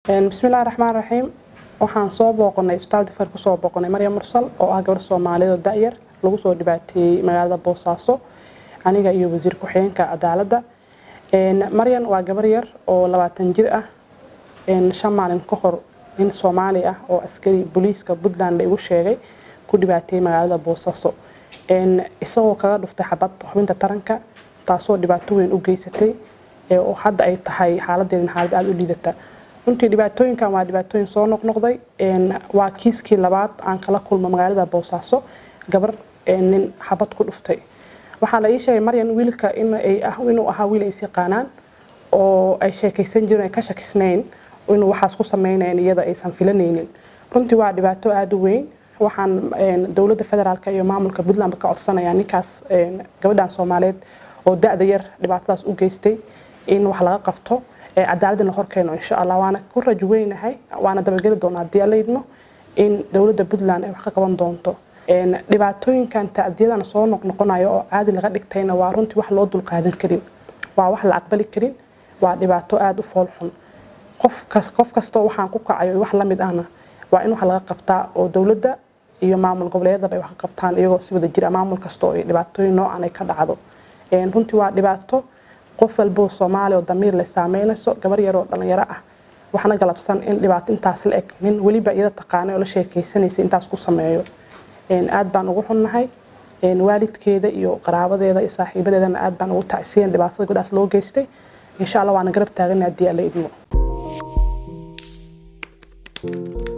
bismillahi raxmaan raxiim waxaan soo booqanay isbitaal difar kusoo booqanay maryam mursal oo ah gabar soomaaliyeed oo da-yar lagu soo dhibaateeyey magaalada boosaaso aniga iyo wasiir ku-xigeenka cadaaladda maryan waa gabar yar oo labaatan jir ah shan maalin ka hor nin soomaali ah oo askari booliiska puntland la igu sheegay ku dhibaateeyey magaalada boosaaso isagoo kaga dhuftay xabad xubinta taranka taasoo dhibaato weyn u geysatay oo hadda ay tahay xaaladeedin xaalad aada u liidata runtii dhibaatooyinkan waa dhibaatooyin soo noqnoqday waa kiiskii labaad aan kala kulmo magaalada boosaaso gabar nin xabad ku dhuftay waxaa la ii sheegay maryan wiilka inuu ahaa wiil ay is yaqaanaan oo ay sheekaysan jireen ay ka shakisnayn inuu waxaas ku sameynayn iyada aysan filanaynin runtii waa dhibaato aada u weyn waxaan dowladda federaalk iyo maamulka puntland ka codsanayaa ninkaas gabadhan soomaaliyeed oo da-da yar dhibaatadaas u geystay in wax laga qabto cadaaladda la horkeeno insha allah waana ku rajo weynahay waana dabageli doonaa haddii alla idmo in dowladda puntland ay wax ka qaban doonto dhibaatooyinkan tacdiyadan soo noqnoqonayo oo caadi laga dhigtayna waa runtii wax loo dulqaadan karin waa wax la aqbali karin waa dhibaato aada u foolxun qof kastoo waxaan ku kacayo wax lamid ahna waa in wax laga qabtaa oo dowladda iyo maamul goboleedyadaba ay wax ka qabtaan iyagoo si wada jira maamul kasta oo dhibaatooyin noocan ay ka dhacdo runtii waa dhibaato qof walboo soomaaliya oo damiir leh saameynayso gabar yaroo dhalinyaro ah waxna galabsan in dhibaato intaas la eg nin weliba iyada taqaanay oo la sheekaysanaysa intaas ku sameeyo aad baan ugu xunnahay waalidkeeda iyo qaraabadeeda iyo saaxiibadeedana aad baan ugu tacsiyan dhibaatada gabadhaas loo geystay insha allah waana garab taagana haddii alla idmo